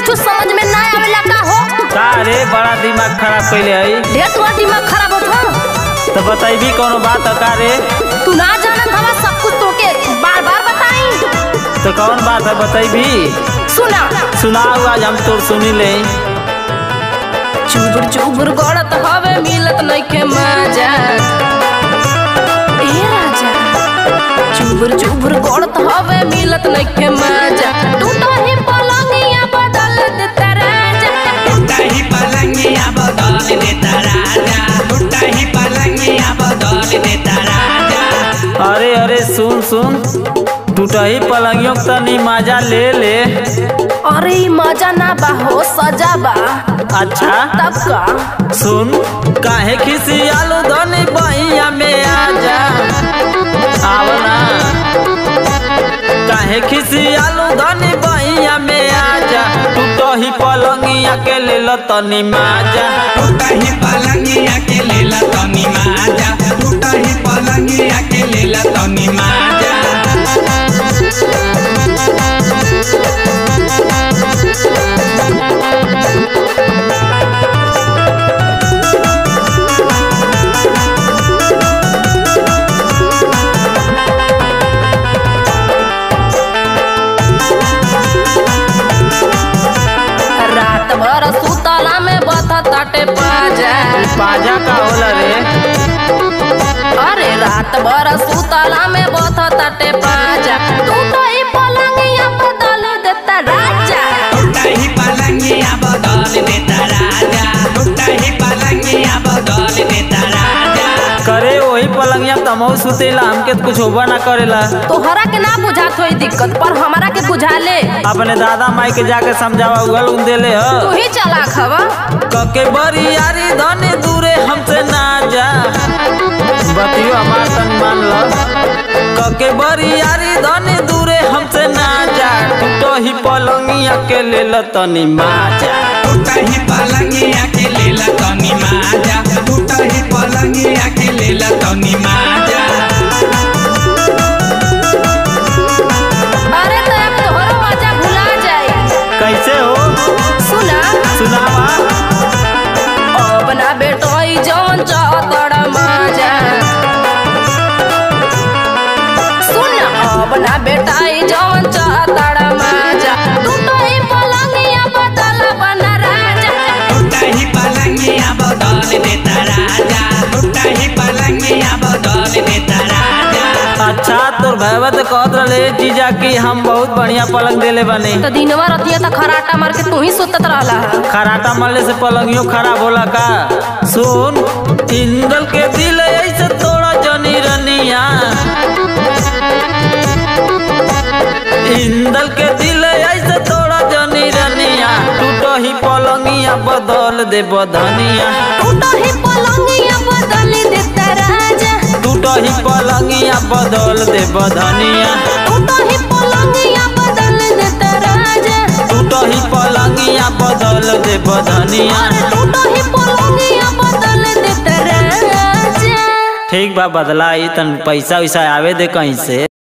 कुछ समझ में ना आवेला का हो का रे बड़ा दिमाग खराब कैले है ढेर तुम्हारा दिमाग खराब होत हो तो बतैबी कोनो बात है का रे तू ना जानत हवा सब कुछ तोके बार बार बताई तो कौन बात है बतैबी सुना सुनाओ आज हम तोर सुनी ले चुबुर चुबुर गड़त हवे मिलत नइखे मजा ए राजा चुबुर चुबुर गड़त हवे मिलत नइखे मजा टूटा ही पलंगिया बदल देता राजा टूटा ही पलंगिया बदल देता राजा टूटा ही पलंगिया बदल देता राजा अरे अरे सुन सुन टूटही पलंगियों के तनी मजा ले ले अरे ई मजा ना बा हो सजा बा अच्छा तब का सुन काहे खिसियालू धनी बहिया में आजा आवना काहे खिसियालू धनी बहिया में आजा टूटही पलंगिया के ले ल तनी माजा टूटा ही पलंगिया के लेला तनी माजा टूटा ही पलंगिया के लेला तनी माजा रात भर सुतला में बता ताटे पाजा पाजा का होला रे अरे रात भर सुतला में बता ताटे पाजा तू तो ही पलंगिया बदल देता राजा टूटा ही पलंगिया बदल देता राजा टूटा ही पलंगिया बदल देता राजा करे वही पलंगिया तमहु सुतेला हमके तो कुछ होबा ना करेला तोहरा के ना बुझात होई दिक्कत पर हमारा के बुझा ले अपने दादा माई के जाके समझावा उगल उन देले तू ह ही चला खवा कके बरी यारी धनी दूरे हमसे ना जा बतियो हमार तन मान लो कके बरी यारी धनी दूरे हमसे ना जा टूटो ही पलंगिया के ले ल तनी माजा टूटा ही पलंगिया के लेला तनी माजा टूटा ही पलंगिया के लेला तनी माजा अरे तो अब तोहरो मजा भुला जाई कैसे हो सुना सुनावा अब ना बेटोई जौन चाहतड़ मजा सुन अब ना बेटाई जौन चाहतड़ मजा तू तो ही पलंगिया बदल बना राजा टूटा ही पलंगिया बदल देता राजा टूटा ही पलंगिया बदल देता राजा अच्छा तोर भैया तो कहत रहे जीजा कि हम बहुत बढ़िया पलंग देले बने तो दिनवा रतिया त खराटा मार के तू ही सुतत रहला खराटा मरले से पलंगियो खराब होला का सुन इंदल के दिल ऐसे तोड़ा जनी रनिया इंदल के दिल ऐसे तोड़ा जनी रनिया टूटो ही पलंगिया बदल दे बधनिया तू तो ही पलंगिया बदल देता राजा टूटो ही पलंगिया बदल दे बधनिया तू तो ही पलंगिया बदल देता राजा टूटो ही पलंगिया बदल दे बधनिया अरे तू तो ही पलंगिया बदल देता राजा ठीक बा बदला ई तन पैसा वैसा आवे दे कहीं से